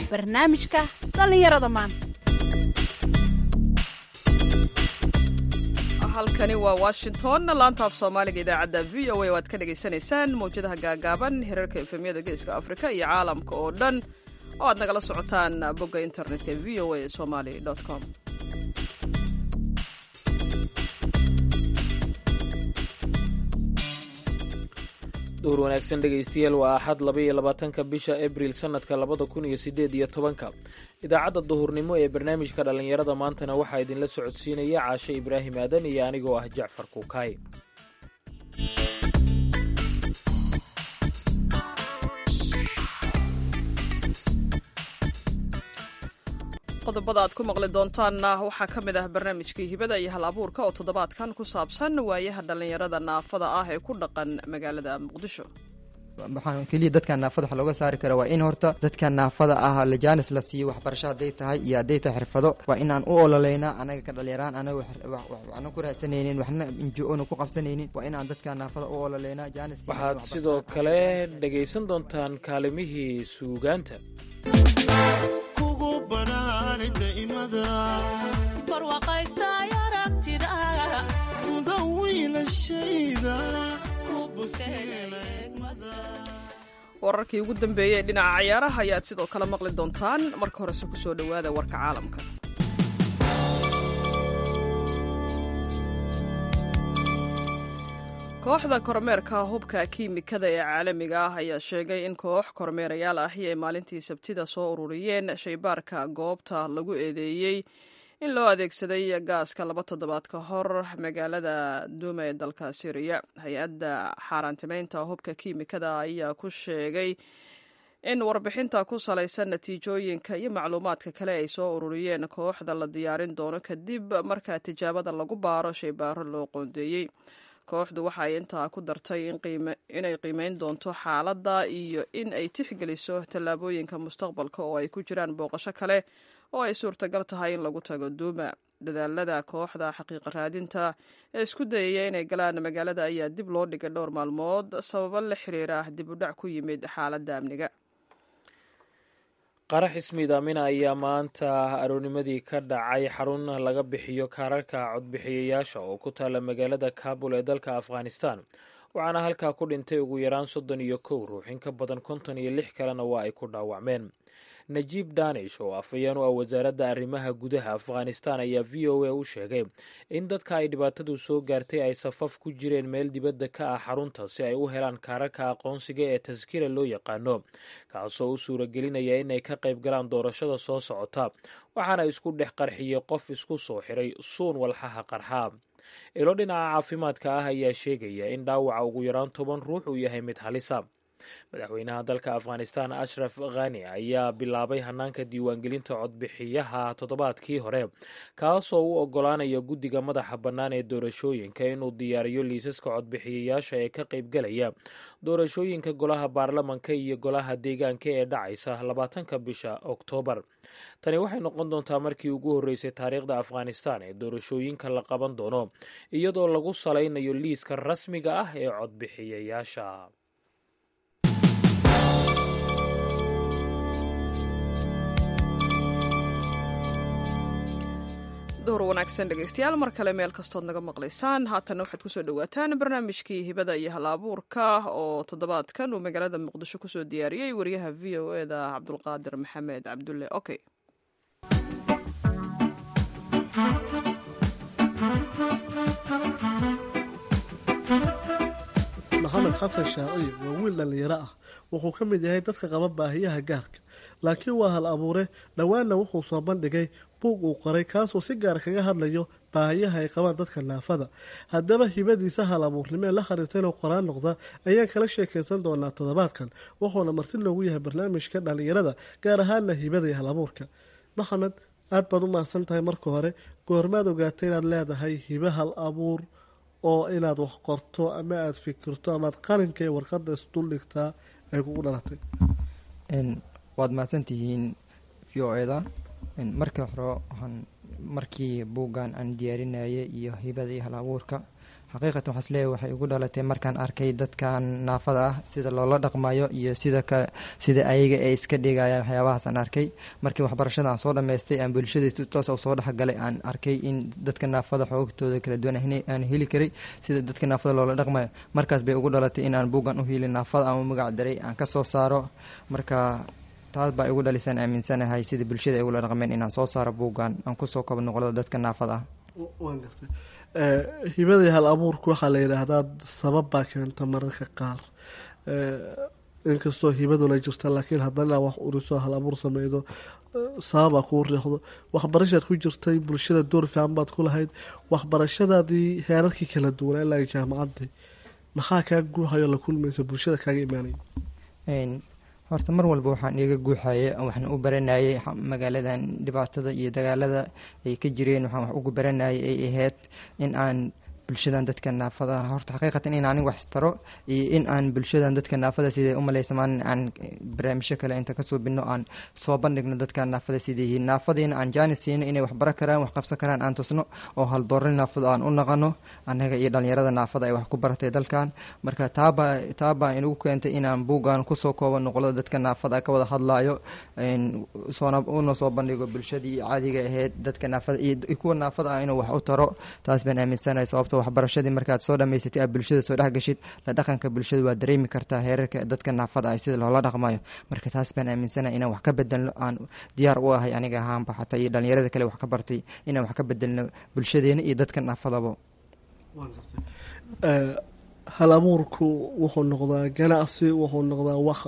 barnaamijka dhallinyarada maanta halkani waa washington laanta af soomaaliga idaacadda v o a oo aad ka dhagaysanaysaan mawjadaha gaagaaban hirarka efemyada geeska afrika iyo caalamka oo dhan oo aad nagala socotaan bogga internetka v o a somali com duhur wanaagsan dhegaystayaal waa axad laba iyo labaatanka bisha abril sannadka labada kun iyo siddeed iyo tobanka idaacadda duhurnimo ee barnaamijka dhallinyarada maantana waxaa idinla socodsiinaya caashe ibraahim aadan iyo anigoo ah jacfar kuukaay qodobada aad ku maqli doontaanna waxaa ka mid ah barnaamijkii hibada iyo hal abuurka oo toddobaadkan ku saabsan waayaha dhallinyarada naafada ah ee ku dhaqan magaalada muqdisho waxaan keliya dadkan naafada wax looga saari kara waa in horta dadkan naafada ah lajaanis la siiyo waxbarasho hadday tahay iyo hadday tahay xirfado waa inaan u ololeynaa anaga ka dhalinyaraan anaga waxna ku raadsanaynin waxna injo-ona ku qabsanaynin waa inaan dadkan naafada u ololeynaa jaanis waxaad sidoo kale dhegaysan doontaan kaalimihii suugaanta wararkii ugu dambeeyey ee dhinaca cayaaraha ayaad sidoo kale maqli doontaan marka horese ku soo dhowaada warka caalamka kooxda kormeerka hubka kiimikada ee caalamiga ah ayaa sheegay in koox kormeerayaal ahi ay maalintii sabtida soo ururiyeen shaybaarka goobta lagu eedeeyey in loo adeegsaday gaaska laba toddobaad ka hor magaalada duuma ee dalka syriya hay-adda xaaraantimeynta hubka kiimikada ayaa ku sheegay in warbixinta ku salaysan natiijooyinka iyo macluumaadka kale ay soo ururiyeen kooxda la diyaarin doono kadib markaa tijaabada lagu baaro shaybaaro loo qoondeeyey kooxdu waxaay intaa ku dartay inay qiimeyn doonto xaaladda iyo in ay tixgeliso tallaabooyinka mustaqbalka oo ay ku jiraan booqasho kale oo ay suurtagal tahay in lagu tago duuma dadaalada kooxda xaqiiqa raadinta ee isku dayaya inay galaan magaalada ayaa dib loo dhigay dhowr maalmood sababo la xiriira dib u dhac ku yimid xaaladda amniga qarax ismiidaamina ayaa maanta aroornimadii ka dhacay xarun laga bixiyo kaararka codbixiyayaasha oo ku taala magaalada kabul ee dalka afghanistan waxaana halkaa ku dhintay ugu yaraan soddon iyo kow ruux in ka badan konton iyo lix kalena waa ay ku dhaawacmeen najiib danish oo afhayeen u ah wasaaradda arrimaha gudaha afghanistan ayaa v o a u sheegay in dadka ay dhibaatadu soo gaartay ay safaf ku jireen meel dibadda ka ah xarunta si ay u helaan kaararka aqoonsiga ee taskira loo yaqaano kaasoo u suuragelinaya inay ka qayb galaan doorashada soo socota waxaana isku dhex qarxiyey qof isku soo xiray suun walxaha qarxaa ilo dhinaca caafimaadka ah ayaa sheegaya in dhaawaca ugu yaraan toban ruux uu yahay mid halisa madaxweynaha dalka afghanistan ashraf khani ayaa bilaabay hanaanka diiwaangelinta codbixiyaha toddobaadkii hore kaasoo u ogolaanaya guddiga madaxa bannaan ee doorashooyinka inuu diyaariyo liisaska codbixiyayaasha ee ka qaybgalaya doorashooyinka golaha baarlamanka iyo golaha deegaanka ee dhacaysa labaatanka bisha oktoobar tani waxay noqon doontaa markii ugu horreysay taariikhda afghanistan ee doorashooyinka la qaban doono iyadoo lagu salaynayo liiska rasmiga ah ee codbixiyayaasha duhur wanaagsan dhegaystayaal mar kale meel kastood naga maqlaysaan haatanna waxaad kusoo dhowaataan barnaamijkii hibada iyo hal abuurka oo toddobaadkan uu magaalada muqdisho kusoo diyaariyey wariyaha v o e da cabdulqaadir maxamed cabdulle okey maxamed xasan shaaciib waa wiil dhallinyaro ah wuxuu ka mid yahay dadka qaba baahiyaha gaarka laakiin waa hal abuure dhowaanna wuxuu soo bandhigay buug uu qoray kaasoo si gaar kaga hadlayo baahiyaha ay qabaan dadka naafada haddaba hibadiisa hal abuurnimee la khariirta inuu qoraan noqda ayaan kala sheekaysan doonaa toddobaadkan wuxuuna marti loogu yahay barnaamijka dhallinyarada gaar ahaana hibada iyo hal abuurka maxamed aad baad u mahadsan tahay marka hore goormaad ogaatay inaad leedahay hibe hal abuur oo inaad wax qorto ama aada fikirto amaad qalinka ee warqadda isduldhigtaa ay kugu dhalatay waad mahadsantihiin v o eda markii hore waxaan markii buuggan aan diyaarinayay iyo hibada iyo hal abuurka xaqiiqatan waxaas leeyahay waxay ugu dhalatay markaan arkay dadkan naafada ah sida loola dhaqmayo iyo sida kale sida ayaga ay iska dhigayaan waxyaabahaas aan arkay markii waxbarashada aan soo dhammaystay aan bulshada si toos soo dhexgalay aan arkay in dadka naafada xoogtooda kala duwan aan heli karay sida dadka naafada loola dhaqmayo markaas bay ugu dhalatay in aan buuggan u heli naafada aan u magac daray aan ka soo saaro marka taas baa igu dhalisaan aaminsanahay sida bulshada ay ugula dhaqmeen inaan soo saaro buuggan aan kusoo kobo noqdo dadka naafada ah waan gartay hibadii hal abuurku waxaa la yidhaahdaa sabab baa keenta mararka qaar inkastoo hibaduna jirta laakiin haddana wax uriso hal abuur sameydo sababaa kuu riixdo waxbarashaad ku jirtay bulshada door fiican baad ku lahayd waxbarashadaadii heerarkii kala duwanaa ilaa jaamacadii maxaa kaa guuhayo la kulmaysa bulshada kaaga imaanaya horta mar walba waxaan iiga guuxaye waxaan u baranayay magaaladan dhibaatada iyo dagaalada ay ka jireen waxaan wax ugu baranayay ay ahayd in aan bulshadan dadka naafada horta xaqiiqatan in anig wax istaro iyo in aan bulshadan dadka naafada siday umaleysamaan aan barnaamijyo kale inta kasoo bino aan soo bandhigno dadka naafada siday yihiin naafadiina aan jaanis siino inay wax bara karaan wax qabsan karaan aan tusno oo haldoorni naafada aan u naqano annaga iyo dhalinyarada naafada ay wax ku baratay dalkan marka taabaa taabaa inagu keentay inaan buuggan kusoo koobo noqdo dadka naafada ka wada hadlayo soona una soo bandhigo bulshadii caadiga ahayd dadka naafada iyo kuwa naafada ah inuu wax u taro taas baan aaminsanahay sababto waxbarashadii markaad soo dhamaysatay aad bulshada soo dhexgashid la dhaqanka bulshada waad dareemi kartaa heerarka dadka naafada ah sida loola dhaqmayo marka taas baan aaminsanahay inaan wax ka bedelno aan diyaar u ahay aniga ahaanba xataa iyo dhalinyarada kale wax ka bartay inaan wax ka bedelno bulshadeena iyo dadka naafadaba hal abuurku wuxuu noqdaa ganacsi wuxuu noqdaa wax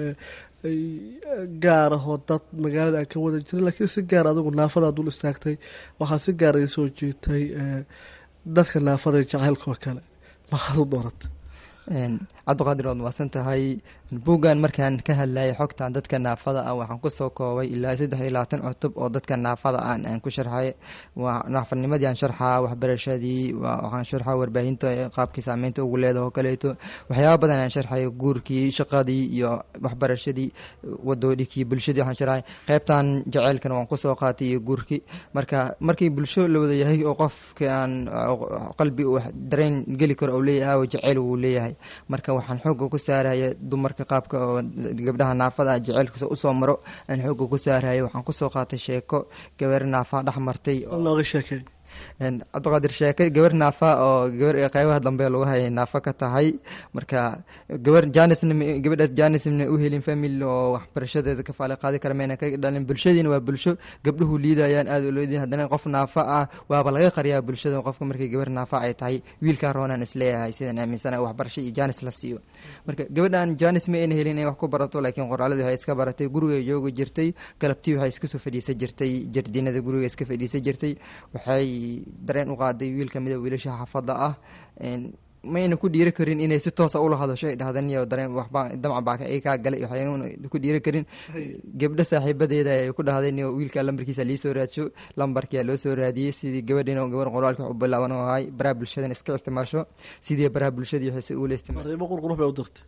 gaar ahoo dad magaalada aan ka wada jirin laakiin si gaar adigu naafadaad dul istaagtay waxaa si gaar ay soo jiitay dadka naafada jacaylkoo kale maxaad u dooratay cabdiqaadir waad mahadsan tahay buuggan markaan ka hadlayay xogtan dadka naafada ah waxaan kusoo koobay ilaa saddex iyo labaatan cutub oo dadka naafada ah aan ku sharxay waa naafadnimadii aan sharxaa waxbarashadii waxaan sharxaa warbaahinta qaabkii saameynta ugu leedaha oo kaleeto waxyaaba badan aan sharxay guurkii shaqadii iyo waxbarashadii wadoodhikii bulshadii waxaan sharxay qeybtan jaceylkan waan kusoo qaatay iyo guurkii marka markii bulsho la wada yahay oo qofka aan qalbi dareen geli karo uu leeyahay oo jaceyl wuu leeyahay marka waxaan xooga ku saaraya dumarka qaabka oo gabdhaha naafada ah jaceylkiisa usoo maro aan xooga ku saaraya waxaan kusoo qaatay sheeko gabar naafaa dhex martay nooga sheekey cabdiqaadir sheeke gabar naafa oo gabar qeybaha dambe lagu hayay naafa ka tahay marka gabar janisna gabadhaas janisna u helin family oo waxbarashadeeda ka faali qaadi kara mayna ka dhalin bulshadiina waa bulsho gabdhuhu liidayaan aada u leediin haddana qof naafa ah waaba laga qariyaa bulshada qofka markii gabar naafa ay tahay wiilkaa roonaan isleeyahay sidaan aaminsana waxbarasho iyo janis la siiyo marka gabadhan janis ma ayna helin inay wax ku barato laakiin qoraaladii waxay iska baratay guriga joogi jirtay galabtii waxay iska soo fadhiisan jirtay jardiinada guriga iska fadhiisan jirtay waxay dareen u qaaday wiil kamida wiilasha xaafada ah mayna ku dhiiri karin inay si toosa ula hadasho ay dhahdaniyo dareen waxbaa damca baa ay kaa galay waxayna ku dhiiri karin gabdho saaxiibadeeda ay ku dhahday niyo wiilka lambarkiisa lii soo raadsho lambarkia loo soo raadiyey sidii gabadhiina gabar qoraalka wax u bilaaban oo ahay baraha bulshadan iska isticmaasho sidii baraha bulshadii waxay si uula isticmaal fariimo qurqurux bay u dirtay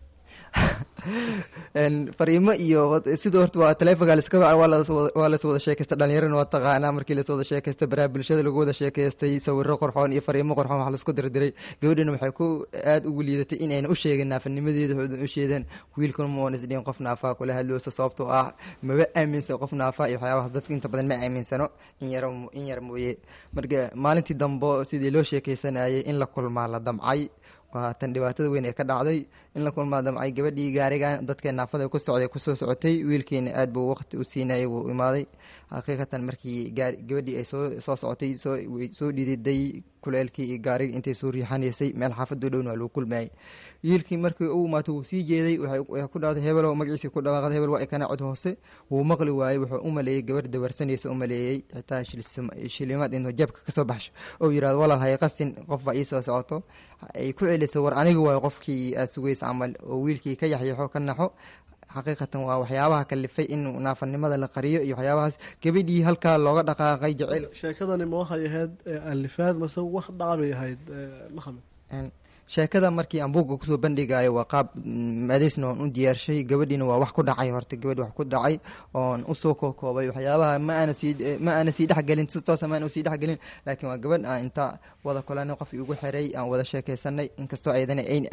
fariimo iyo sida horta waa taleefonka laska waa las wada sheekaysta dhalinyarana waa taqaanaa markii las wada sheekaysta baraha bulshada lagu wada sheekaystay sawiro qorxoon iyo fariimo qorxoon wax laisku dirdiray gabadhina waxay ku aada ugu liidatay inayna u sheegin naafanimadeeda waxoodan u sheedeen wiilkuna ma oona isdhihin qof naafaa kula hadloosa sababtoo ah maba aaminsan qof naafaa iyo waxyaabahaas dadku inta badan ma aaminsano in yar in yar mooye marka maalintii dambo sidii loo sheekaysanayay in la kulmaa la damcay waa tan dhibaatada weyn ee ka dhacday in la kulmaa damcay gabadhii gaarigan dadka naafada ku socday kusoo socotay wiilkiina aad buu waqti u siinayay wuu imaaday xaqiiqatan markii gabadhii ay soo soo socotay soo dhididay kuleelkii iyo gaariga intay soo riixanaysay meel xaafadoo dhowna waa lagu kulmayay wiilkii markii u imaato wuu sii jeeday waxay ku dhahday hebelo magaciisa ku dhawaaqday hebel waa ikana cod hoose wuu maqli waayey wuxuu u maleeyey gabar dawarsanaysa u maleeyey xitaa shilimaad inuu jabka kasoo baxsho oo yirahdo walaal hay qasin qof baa ii soo socoto ay ku celisay war aniga waayo qofkii aa sugaysa camal oo wiilkii ka yaxyaxo ka naxo xaqiiqatan waa waxyaabaha kalifay in naafanimada la qariyo iyo waxyaabahaas gabadhii halkaa looga dhaqaaqay jaceyl sheekadani ma waxay ahayd alifaad mase wax dhacbay ahayd maxamed sheekada markii aan buugga kusoo bandhigayo waa qaab maadaysna waan u diyaarshay gabadhiina waa wax ku dhacay horta gabadhi wax ku dhacay oon usoo kookoobay waxyaabaha ma aana sii ma aana sii dhexgelin si toosa ma aana usii dhexgelin laakiin waa gabadh aan inta wada kulanay qof igu xiray aan wada sheekaysanay inkastoo ayadana ayn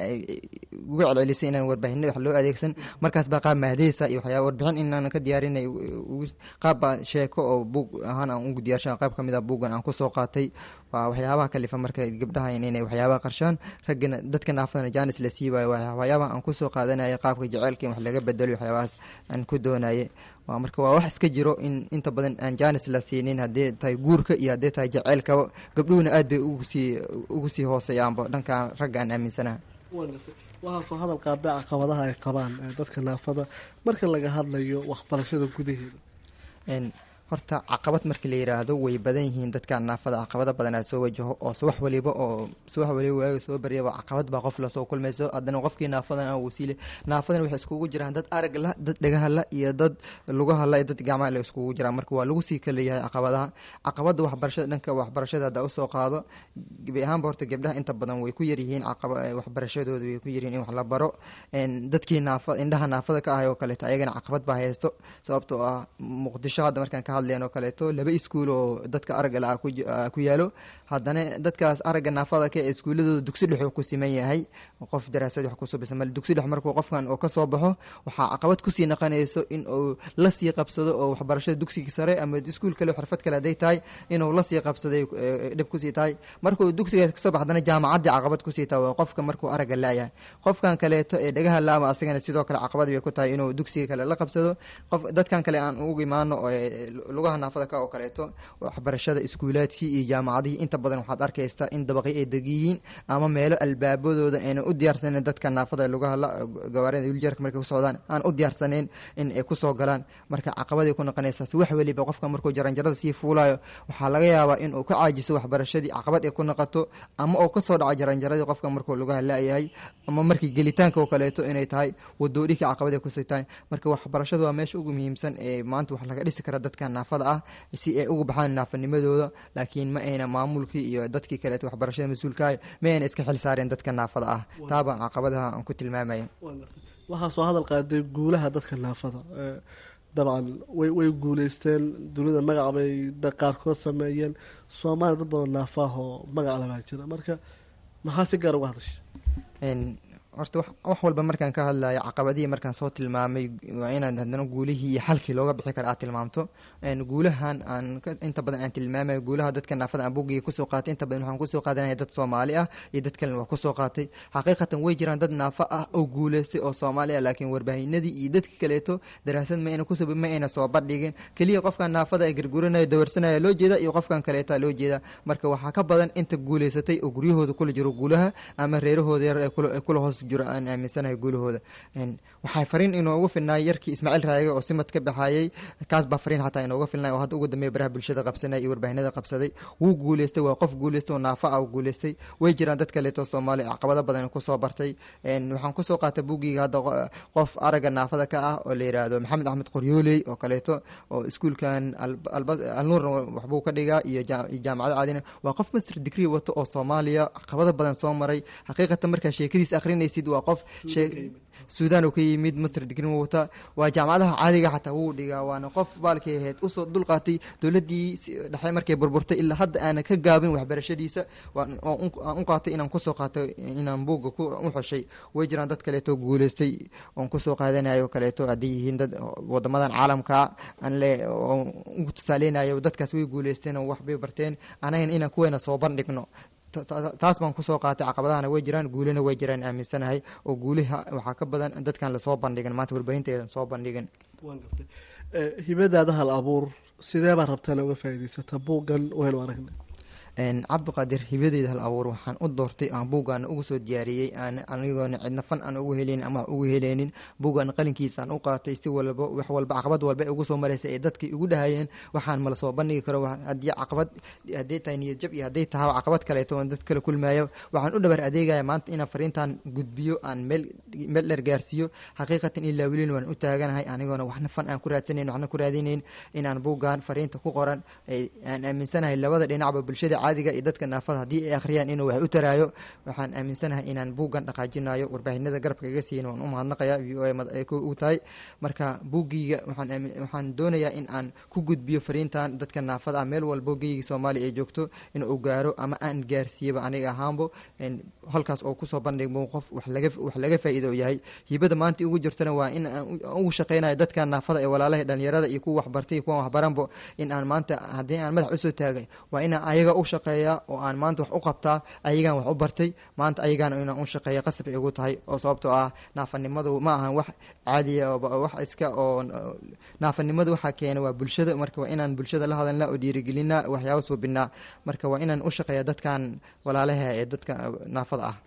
ugu celcelisay inaan warbaahinay wax loo adeegsan markaas baa qaab mahdeysa iyo waxyaaba warbixin inaan ka diyaarinay qaab baa sheeko oo buug ahaan aan ugu diyaarshan qayb ka mid a buuggan aan kusoo qaatay waa waxyaabaha kalifa marka gabdhaha inay waxyaabaha qarshaan raggana dadka naafadana jaanis la siibayo waxyaabaha aan kusoo qaadanaya qaabka jaceylka in wax laga bedelo waxyaabahaas aan ku doonaye waa marka waa wax iska jiro in inta badan aan jaanis la siinin haddii tahay guurka iyo haddii tahay jaceylkaba gabdhuhuna aad bay ugu sii ugu sii hooseeyaanba dhankan ragga aan aaminsanaha waxaa soo hadal qaada caqabadaha ay qabaan dadka naafada marka laga hadlayo waxbarashada gudaheeda horta caqabad markii la yiraahdo way badan yihiin dadka naafada caqabado badanaa soo wajaho oo subax waliba oo subax waliba waaga soo baryaba caqabad baa qof lasoo kulmayso haddana qofkii naafadan wasiile naafadan waxay iskugu jiraan dad arag la dad dhagaha la iyo dad lugaha la iyo dad gacmaha la iskugu jiraan marka waa lagu sii kala yahay caqabadaha caqabada waxbarashada dhanka waxbarashada hadda usoo qaado gebi ahaanba horta gabdhaha inta badan way ku yaryihiin waxbarashadooda way ku yaryihiin in wax la baro dadkii naafa indhaha naafada ka ahay oo kaleeto ayagana caqabad baa haysto sababtoo ah muqdisho hadda markaan ka hadleen oo kaleeto laba iskuul oo dadka aragga la ku yaalo haddana dadkaas aragga naafada ka ee iskuuladooda dugsi dhex ku siman yahay qof daraasad wax kusoo bisa male dugsi dhex markuu qofkan oo kasoo baxo waxaa caqabad kusii naqanayso in uu la sii qabsado oo waxbarashada dugsiga sare ama iskuul kale xirfad kale hadday tahay inuu lasii qabsaday dhib kusii tahay markuu dugsigaas kasoo bax haddana jaamacaddii caqabad kusii tahay waa qofka markuu aragga laayahay qofkan kaleeto ee dhagaha laama asagana sidoo kale caqabad bay ku tahay inuu dugsiga kale la qabsado qof dadkan kale aan ugu imaano lugaha naafada ka oo kaleeto waxbarashada iskuulaadkii iyo jaamacadihii inta badan waxaad arkaysaa in dabaqi ay degiyiin ama meelo albaabadooda ayna u diyaarsaneyn dadka naafada lugaha gawaarida wiljarka markay ku socdaan aan u diyaarsaneyn in ay kusoo galaan marka caqabaday ku noqonaysaas wax weliba qofka markuu jaranjarada sii fuulayo waxaa laga yaabaa in uu ka caajiso waxbarashadii caqabad ay ku noqoto ama uu kasoo dhaco jaranjaradii qofka markuu lugaha la-yahay ama markii gelitaanka oo kaleeto inay tahay wadoodhikii caqabad ay kusii tahay marka waxbarashadu waa meesha ugu muhiimsan ee maanta wax laga dhisi kara dadka naafada ah si ay uga baxaan naafanimadooda laakiin ma ayna maamulkii iyo dadkii kaleeto waxbarashada mas-uulkaah ma ayna iska xil saareen dadka naafada ah taabaan caqabadaha aan ku tilmaamaya waxaa soo hadal qaaday guulaha dadka naafada dabcan way way guuleysteen dunida magac bay qaarkood sameeyeen soomaaliya dad badan naafaah oo magac labaa jira marka maxaa si gaar uga hadasha horta wax walba markaan ka hadlayo caqabadihii markaan soo tilmaamay waa inaan haddana guulihii iyo xalkii looga bixi kara aad tilmaamto guulahan aan inta badan aan tilmaamayo guulaha dadka naafada aan bugiga kusoo qaatay inta badan waxaan kusoo qaadanaya dad soomaali ah iyo dad kalena waa kusoo qaatay xaqiiqatan way jiraan dad naafa ah oo guuleystay oo soomaali ah laakiin warbaahinadii iyo dadkii kaleeto daraasad ma ayna kusoo ma ayna soo bandhigin keliya qofkan naafada ee garguranaya dawarsanaya loo jeeda iyo qofkan kaleeta loo jeeda marka waxaa ka badan inta guuleysatay oo guryahooda kula jiro guulaha ama reerahooda yar ee kula hoos jiro aan aaminsanahay guulahooda waxaa fariin inoogu filnay yarkii ismaaciil raage oo simad ka baxayey kaas baa fariin xataa inooga filnay oo hadda ugu dambeeya baraha bulshada qabsanay iyo warbaahinada qabsaday wuu guuleystay waa qof guuleystay oo naafa ah guuleystay way jiraan dad kaleeto soomaali caqabado badan kusoo bartay waxaan kusoo qaatay bugiga hadda qof aragga naafada ka ah oo la yiraahdo maxamed axmed qoryooley oo kaleeto oo iskuulkan alnuur waxbuu ka dhigaa iyo jaamacada caadina waa qof master degree wato oo soomaaliya caqabado badan soo maray xaqiiqatan markaa sheekadiis akrinaysid waa qof suudan uu ka yimid master degree wata waa jaamacadaha caadiga xataa wuu dhigaa waana qof baalkay ahayd usoo dulqaatay dowladii dhexe markay burburtay ilaa hadda aana ka gaabin waxbarashadiisa aan u qaatay inaan kusoo qaato inaan buugga u xoshay way jiraan dad kaleeto guuleystay oon kusoo qaadanayo kaleeto hadday yihiin dad wadamadan caalamka aan le ugu tusaaleynayo dadkaas way guuleysteen oo waxbay barteen anagana inaan kuweena soo bandhigno taas baan kusoo qaatay caqabadahana way jiraan guulina way jiraan aaminsanahay oo guuliha waxaa ka badan dadkan lasoo bandhigin maanta warbaahinteedan soo bandhigin hibadaada hal abuur sidee baa rabtaan uga faa'idaysata buuggan waynu aragnay cabdiqaadir hibadeyda hal abuur waxaan u doortay aan buuggaana ugu soo diyaariyey aan anigoona cidna fan aan ugu heleynin ama ugu heleynin buuggaan qalinkiisa aan u qaatay si walba wax walba caqabad walba ee ugu soo maraysa ee dadkii igu dhahayeen waxaan mala soo bandhigi karo haddii caqabad hadday tahay niyad jab iyo hadday tahay caqabad kaleeto oon dad kale kulmaayo waxaan u dhabar adeegaya maanta inaan fariintan gudbiyo aan meel meel dheer gaarsiiyo xaqiiqatan ilaa welin waan u taaganahay anigoona waxna fan aan ku raadsanayn waxna ku raadinayn inaan buuggaan fariinta ku qoran aan aaminsanahay labada dhinacba bulshada caadiga iyo dadka naafada haddii ay akhriyaan inuu wax u taraayo waxaan aaminsanahay inaan buuggan dhaqaajinayo warbaahinada garabka iga siiyin waan u mahadnaqayaa v o ay u tahay marka buuggiiga waxaan doonayaa in aan ku gudbiyo fariintan dadka naafada ah meel walbo geyga soomaaliya ay joogto in uu gaaro ama aan gaarsiiyaba aniga ahaanbo halkaas oo kusoo bandhigmo qof wax laga faa'iido yahay hibada maanta ugu jirtana waa in aan ugu shaqeynayo dadka naafada ee walaalaha dhalinyarada iyo kuwa waxbartay iyo kuwa waxbaranbo in aan maanta haddii aan madax usoo taagay waa inaan ayaga u shaqeeyaa oo aan maanta wax u qabtaa ayagaan wax u bartay maanta ayagaana inaan u shaqeeya qasab ay ugu tahay oo sababtoo ah naafanimadu ma ahan wax caadiya wax iska oo naafanimadu waxaa keena waa bulshada marka waa inaan bulshada la hadalna oo dhiirigelinaa waxyaaba suubinaa marka waa inaan u shaqeeya dadkan walaalaha ee dadka naafada ah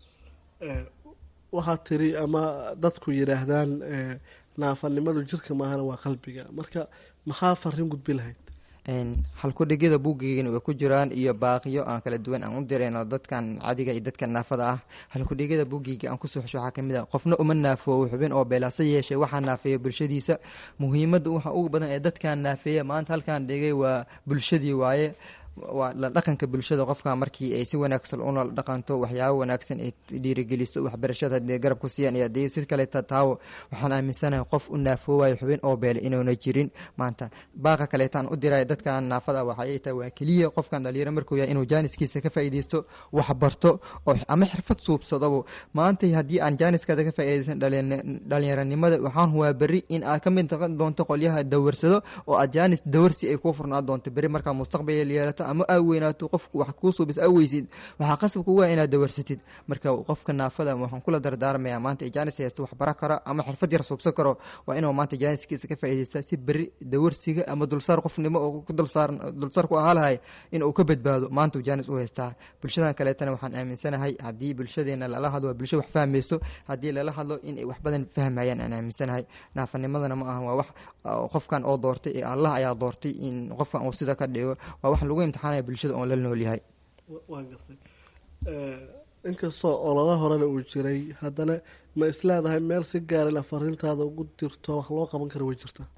waxaad tiri ama dadku yidhaahdaan naafanimadu jirka maahana waa qalbiga marka maxaa fariin gudbi lahayd halkudhigyada buuggeygana way ku jiraan iyo baaqiyo aan kala duwan aan u dirayno dadkan cadiga iyo dadka naafada ah halkudhigyada buuggeyga aan kusoo xusho waxaa kamid ah qofna uma naafoowo xubin oo beelaasa yeeshay waxaa naafeeya bulshadiisa muhiimadda waxa ugu badan ee dadkan naafeeya maanta halkaan dhigay waa bulshadii waaye waa la dhaqanka bulshada qofka markii ay si wanaagsan una dhaqanto waxyaabo wanaagsan ay dhiirigeliso waxbarashada hadii garab ku siiyaan iyo haddii si kaleeta taawo waxaan aaminsanahay qof u naafoowayo xubin oo beele inuuna jirin maanta baaqa kaleetaan u dirayo dadkan naafada waxay tahay waa keliya qofkan dhalinyaro markuu yahay inuu jaaniskiisa ka faa'iideysto wax barto oo ama xirfad suubsadabo maanta haddii aan jaaniskaada ka faa'iideysan dhalinyaranimada waxaan huwaa berri in aad ka mid noqon doonto qolyaha dawarsado oo aad jaanis dawarsi ay kuu furnaa doonto berri markaa mustaqbal yeelato ama aa weynaato qofku wax kuu suubis aa weysid waxaa qasab kuga inaad dawarsatid marka qofka naafada waxaan kula dardaarmayaa maanta jaanis haysto wax bara karo ama xirfad yar suubsan karo waa inuu maanta jaaniskiisa ka faa'iideysta si beri dawarsiga ama dulsaar qofnimo oo ku dulsaaran dulsaar ku ahaa lahay in uu ka badbaado maanta jaanis u haystaa bulshadan kaleetana waxaan aaminsanahay haddii bulshadeena lala hadlo waa bulsho wax fahmayso haddii lala hadlo in ay wax badan fahmayaan aan aaminsanahay naafanimadana ma aha waa wax qofkan oo doortay ee allah ayaa doortay in qofkan uu sida ka dhigo waa wax lagu imtixaanaya bulshada oon la nool yahay waa gartay inkastoo olala horena uu jiray haddana ma isleedahay meel si gaara ina fariintaada ugu dirto wax loo qaban kara way jirta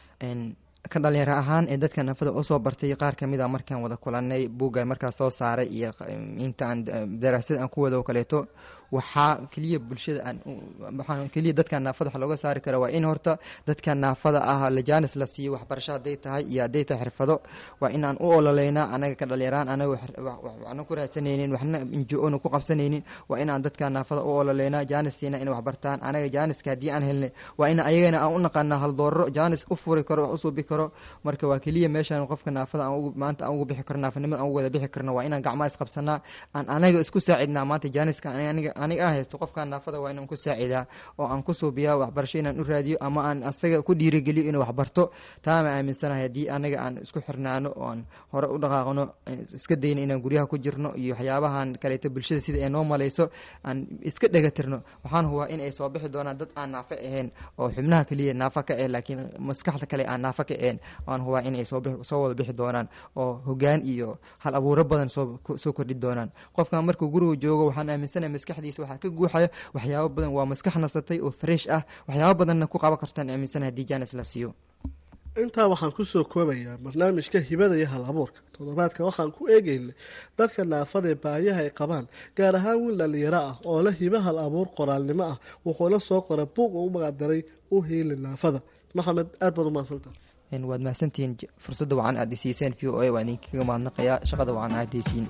ka dhalinyaro ahaan ee dadka naafada usoo bartay qaar kamid a markaan wada kulanay buugga markaas soo saaray iyo inta aan daraasad aan ku wado kaleeto waxaa keliya bulshada aan keliya dadka naafada wax looga saari kara waa in horta dadka naafada ah lajaanis la siiyo waxbarasho hadday tahay iyo hadday tahay xirfado waa in aan u ololeynaa anaga ka dhalinyaraan anaga waxna ku raadsanaynin waxna injo-ona ku qabsanaynin waa inaan dadka naafada u ololeynaa jaanis siina inay waxbartaan anaga jaaniska haddii aan helnay waa in ayagana aan u naqanaa haldoorro jaanis u furi karo wax usuubi karo marka waa keliya meeshaan qofka naafada maanta aan ugu bixi karno naafanimada aan ugu wada bixi karno waa inaan gacmaha isqabsanaa aan anaga isku saacidnaa maanta jaaniska aniga aniga aan haysto qofkan naafada waa inaan ku saacidaa oo aan ku suubiyaa waxbarasho inaan u raadiyo ama aan asaga ku dhiirigeliyo inuu waxbarto taama aaminsanahay haddii anaga aan isku xirnaano oo aan hore u dhaqaaqno iska dayno inaan guryaha ku jirno iyo waxyaabahan kaleeto bulshada sida ay noo malayso aan iska dhagatirno waxaan hubaa in ay soo bixi doonaan dad aan naafo ahayn oo xubnaha keliya naafo ka ah laakiin maskaxda kale aan naafo ka ahayn waan hubaa in ay soo wada bixi doonaan oo hogaan iyo hal abuuro badan soo kordhi doonaan qofkan markuu guriga joogo waxaan aaminsanahay maskaxdiisa waxaa ka guuxaya waxyaabo badan waa maskax nasatay oo fresh ah waxyaabo badanna ku qaban kartaan aaminsanahay haddii jaanis la siiyo intaa waxaan kusoo koobayaa barnaamijka hibada iyo hal abuurka toddobaadka waxaan ku eegeynay dadka naafada ee baayaha ay qabaan gaar ahaan wiil dhalinyaro ah oo la hiba hal abuur qoraalnimo ah wuxuuna soo qoray buuq uu u magacdaray u hiili naafada maxamed aad baad u mahadsantaha waad mahadsantihiin fursadda wacan aad isiiseen v o a waa idinkaga mahadnaqayaa shaqada wacan aad haysiin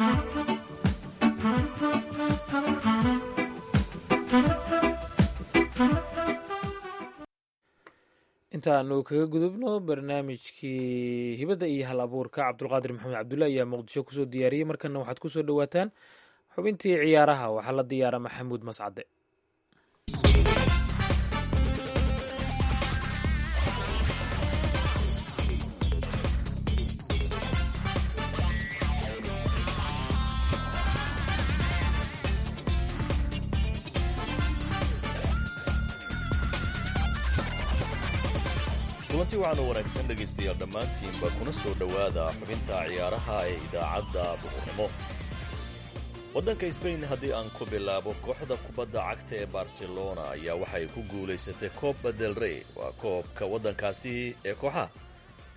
intaanu kaga gudubno barnaamijkii hibadda iyo hal abuurka cabdulqaadir maxamed cabdulla ayaa muqdisho kusoo diyaariyey markana waxaad kusoo dhowaataan xubintii ciyaaraha waxaa la diyaara maxamuud mascade kulanti waxaan u wanaagsan dhegaystayaal dhammaantiinba kuna soo dhowaada xubinta ciyaaraha ee idaacadda duhurnimo waddanka sbain haddii aan ku bilaabo kooxda kubadda cagta ee barcelona ayaa waxay ku guulaysatay coobba del rey waa koobka waddankaasi ee kooxaha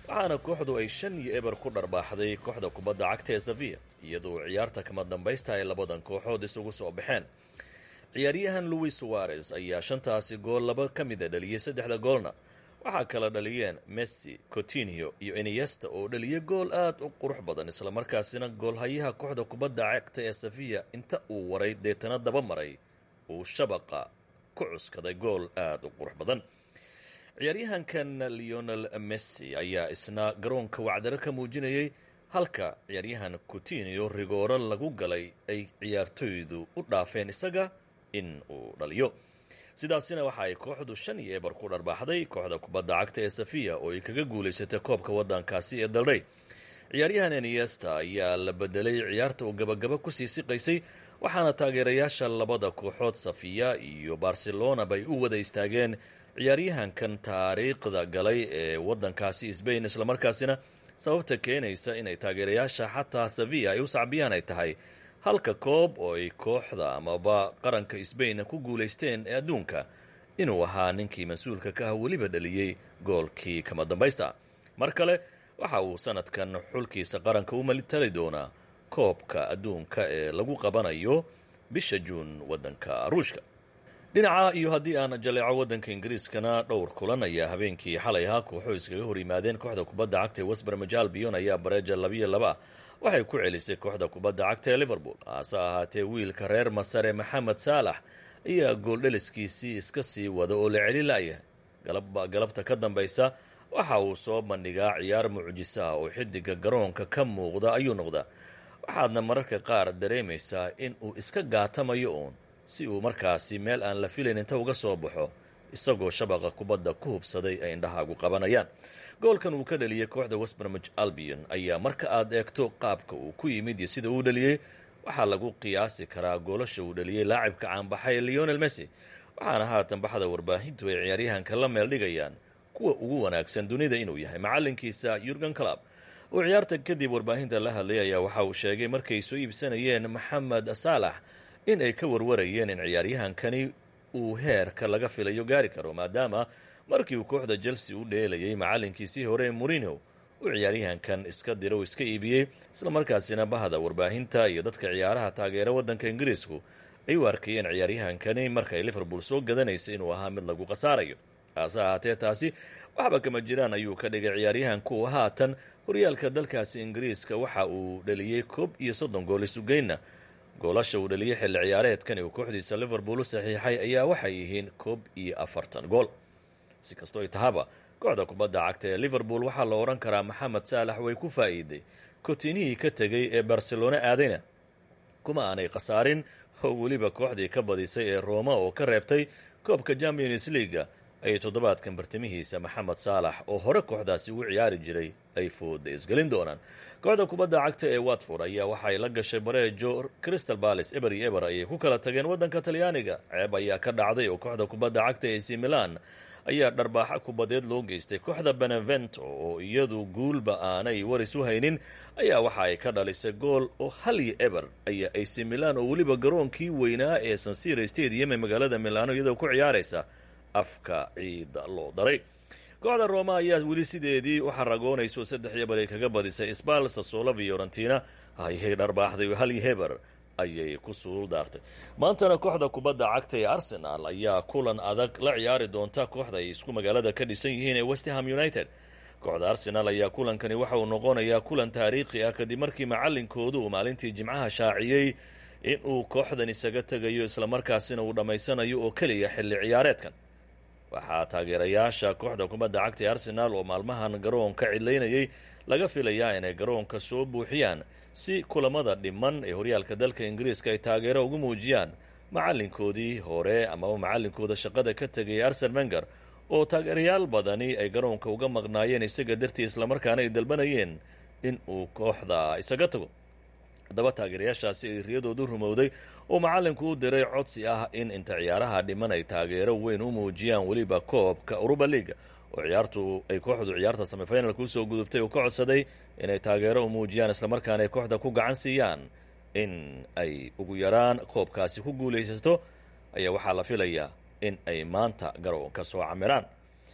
waxaana kooxdu ay shan iyo eber ku dharbaaxday kooxda kubadda cagta ee safiya iyadoo ciyaarta kama dambaysta ay labadan kooxood isugu soo baxeen ciyaaryahan louis suarez ayaa shantaasi gool laba ka mida dhaliyey saddexda goolna waxaa kala dhaliyeen messi cotinio iyo eniesta oo dhaliyey gool aad u qurux badan islamarkaasina goolhayaha kooxda kubadda cagta ee safiya inta uu waray deetana daba maray uu shabaqa ku cuskaday gool aad u qurux badan ciyaaryahankan leonel messi ayaa isna garoonka wacdaro ka muujinayay halka ciyaaryahan cotinio rigooro lagu galay ay ciyaartoydu u dhaafeen isaga in uu dhaliyo sidaasina waxa ay kooxdu shan iyo eber ku dharbaaxday kooxda kubadda cagta ee safiya oo ay kaga guulaysatay koobka waddankaasi ee dalrey ciyaaryahan eniesta ayaa la bedelay ciyaarta oo gabagaba kusii siqaysay waxaana taageerayaasha labada kooxood safiya iyo barcelona bay u wada istaageen ciyaaryahankan taariikhda galay ee waddankaasi sbain islamarkaasina sababta keenaysa inay taageerayaasha xataa safiya ay u sacbiyaan ay tahay halka koob oo ay kooxda amaba qaranka sbain ku guulaysteen ee adduunka inuu ahaa ninkii mas-uulka ka ah weliba dhaliyey goolkii kama dambaysta mar kale waxa uu sanadkan xulkiisa qaranka u malitali doonaa koobka adduunka ee lagu qabanayo bisha juun waddanka ruushka dhinaca iyo haddii aan jaleeco waddanka ingiriiskana dhowr kulan ayaa habeenkii xalay ahaa kooxo iskaga hor yimaadeen kooxda kubadda cagta ee westbermij albion ayaa bareeja labiyo laba waxay ku celisay kooxda kubadda cagta ee liverpool hase ahaatee wiilka reer masare maxamed saalax ayaa gooldheliskiisii iska sii wada oo la celi la'yahay galabta ka dambaysa waxa uu soo bandhigaa ciyaar mucjiso ah oo xidiga garoonka ka muuqda ayuu noqdaa waxaadna mararka qaar dareemaysaa in uu iska gaatamayo uun si uu markaasi meel aan la filayn inta uga soo baxo isagoo shabaqa kubadda ku hubsaday ay indhahaagu qabanayaan goolkan uu ka dhaliyey kooxda westbermij albion ayaa marka aad eegto qaabka uu ku yimid iyo sida uu dhaliyey waxaa lagu qiyaasi karaa goolasha uu dhaliyey laacibka caanbaxay leonel messi waxaana haatan baxda warbaahintu ay ciyaaryahanka la meel dhigayaan kuwa ugu wanaagsan dunida inuu yahay macalinkiisa yurgen club oo ciyaarta kadib warbaahinta la hadlay ayaa waxa uu sheegay markay soo iibsanayeen maxamed saalax in ay ka warwarayeen in ciyaaryahankani uu heerka laga filayo gaari karo maadaama markii uu kooxda chelsea u dheelayay macalinkiisii hore mourinho uu ciyaaryahankan iska diro iska iibiyey islamarkaasina bahda warbaahinta iyo dadka ciyaaraha taageera waddanka ingiriisku ay u arkayeen ciyaaryahankani markay liverpool soo gadanayso inuu ahaa mid lagu khasaarayo hase ahaatee taasi waxba kama jiraan ayuu ka dhigay ciyaaryahanku haatan horyaalka dalkaasi ingiriiska waxa uu dhaliyey koob iyo soddon gool isugeynna goolasha uu dhaliyey xilli ciyaareedkan uu kooxdiisa liverpool u saxiixay ayaa waxay yihiin koob iyo afartan gool si kastoo ay tahaba kooxda kubadda cagta ee liverpool waxaa la odhan karaa maxamed saalax way ku faa'iiday kotinihii ka tegey ee barcelona aadayna kuma aanay khasaarin oo weliba kooxdii ka badisay ee roma oo ka reebtay koobka champions leaga ayay toddobaadkan bartimihiisa maxamed saalax oo hore kooxdaasi ugu ciyaari jiray ay fooda isgelin doonaan kooxda kubadda cagta ee watford ayaa waxay la gashay bareejo crystal balis eber iyo eber ayay ku kala tageen waddanka talyaaniga ceeb ayaa ka dhacday oo kooxda kubadda cagta ee c milan ayaa dharbaaxa kubadeed loo geystay kooxda benevento oo iyadu guulba aanay waris u haynin ayaa waxa ay ka dhalisay gool oo hal iyo eber ayaa ac milan oo weliba garoonkii weynaa ee sansira stadium ee magaalada milano iyadoo ku ciyaaraysa afka ciida loo daray kooxda roma ayaa weli sideedii u xaragoonayso saddex iyo bar ay kaga badisay sbal sasolo fiorentina ayay dharbaaxday hal iyo heber ayay ku suul daartay maantana kooxda kubadda cagta ee arsenal ayaa kulan adag la ciyaari doonta kooxda ay isku magaalada ka dhisan yihiin ee westham united kooxda arsenal ayaa kulankani waxa uu noqonayaa kulan taariikhi ah kadib markii macalinkoodu uu maalintii jimcaha shaaciyey in uu kooxdan isaga tegayo islamarkaasina uu dhammaysanayo oo keliya xilli ciyaareedkan waxaa taageerayaasha kooxda kubadda cagta ee arsenal oo maalmahan garoonka cidlaynayay laga filayaa inay garoonka soo buuxiyaan si kulamada dhiman ee horyaalka dalka ingiriiska ay taageero ugu muujiyaan macalinkoodii hore amaba macalinkooda shaqada ka tegay arsen wenger oo taageerayaal badani ay garoonka uga maqnaayeen isaga dartii islamarkaana ay dalbanayeen in uu kooxda isaga tago haddaba taageerayaashaasi ay riyadoodu rumowday oo macalinku u diray codsi ah in inta ciyaaraha dhiman ay taageero weyn u muujiyaan weliba koobka uruba leaga oo ciyaartu ay kooxdu ciyaarta semifinalka usoo gudubtay uu ka codsaday inay taageero u muujiyaan islamarkaana ay kooxda ku gacan siiyaan in ay ugu yaraan koobkaasi ku guulaysato ayaa waxaa la filayaa in ay maanta garoonka soo camiraan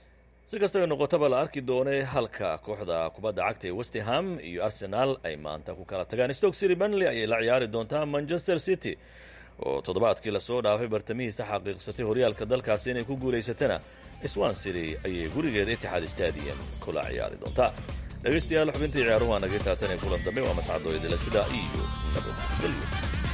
si kastaba noqotaba la arki doonay halka kooxda kubadda cagta ee westham iyo arsenal ay maanta ku kala tagaan stoke city benley ayay la ciyaari doontaa manchester city oo toddobaadkii lasoo dhaafay bartamihiisa xaqiiqsatay horyaalka dalkaasi inay ku guulaysatana swan city ayay gurigeeda itixaad stadium kula ciyaari doontaa dhegaystayaal xubintii ciyaaruhu waa naga taatan ee kulan dambe waa mascadoo idila sidaa iyo nabadgelyo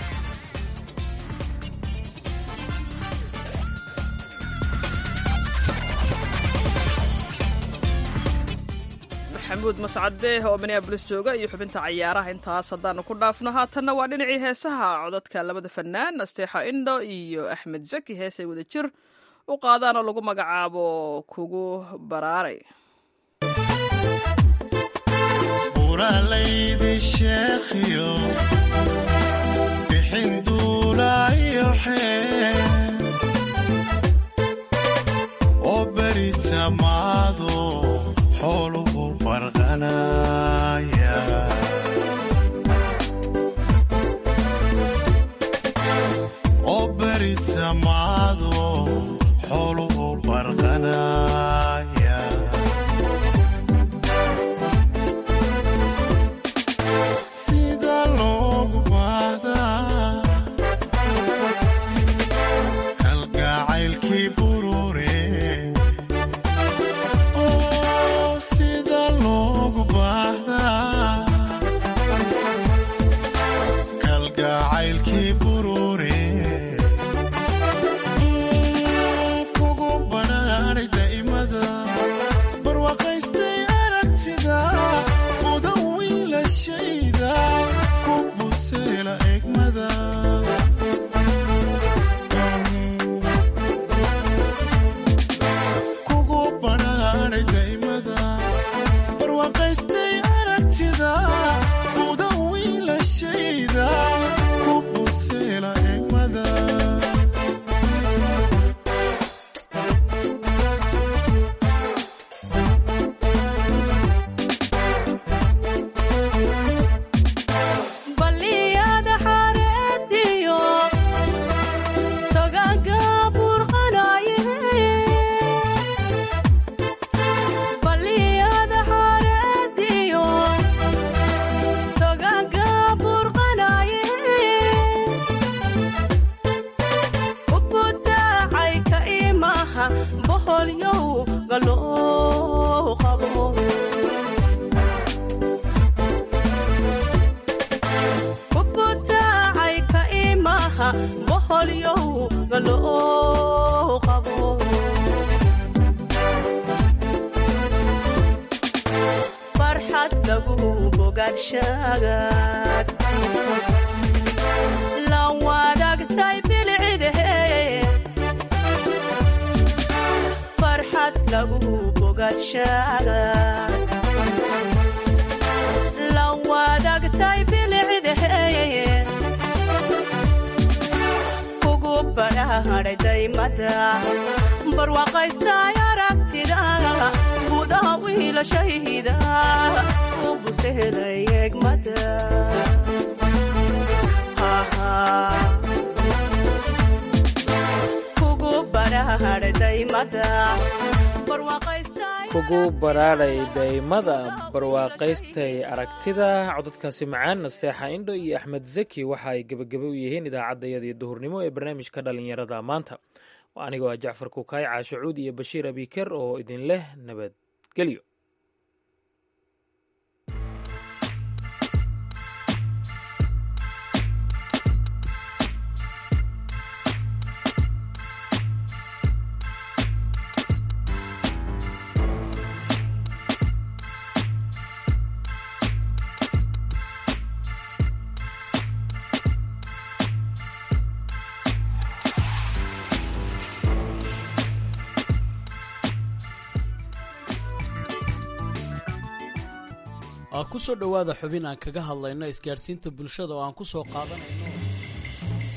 maxamuud mascade oo minneabolis jooga iyo xubinta cayaaraha intaas haddaanu ku dhaafno haatanna waa dhinacii heesaha codadka labada fanaan asteexa indho iyo axmed zaki heesay wada jir u qaadaan oo lagu magacaabo kugu baraaray buralaydi sheekhiyo bixin duulaayo xee oo beri samaado xooluhu farqanaya oo beri samaado xooluhu farqanaya sida loogu baahdaa kalgacaylkii burure oo sida loogu baahdaa kalgacaylkii burure kugu badhaadhay daa'imada barwaaqaystay aragtida uda wiilashayda ku buseela egmada kugu badhaadhay daa'imada barwaaqaystay aragtida uda wiilashayda ku buseela egmada baliyada xareediyo togaga burqanaye baliyada xareediyo togaga burqanaye ubutaacay ka imaha boholyow galoo qabo ubutaacay ka imaha boholyow galoo qabo farxad lagu bogaadshagaad la wadaagtay bilcidahe farxad lagu bogaadshagaad la wadaagtay bilcidahe kugu badhaadhay daymada barwaaqaystay aragtida gudaha wiilashayda u busehelay egmada kugu badhaadhay daymada barwaaqaystay kugu baraadhay daymada barwaaqaystay aragtida codadkaasi macaan nasteexa indho iyo axmed zaki waxa ay gebagebe u yihiin idaacaddayadii duhurnimo ee barnaamijka dhallinyarada maanta anigoo ah jacfar kukaay caashacuud iyo bashiir abiker oo idin leh nabadgelyo ku soo dhowaada xubin aan kaga hadlayno isgaadhsiinta bulshada oo aan ku soo qaadanayno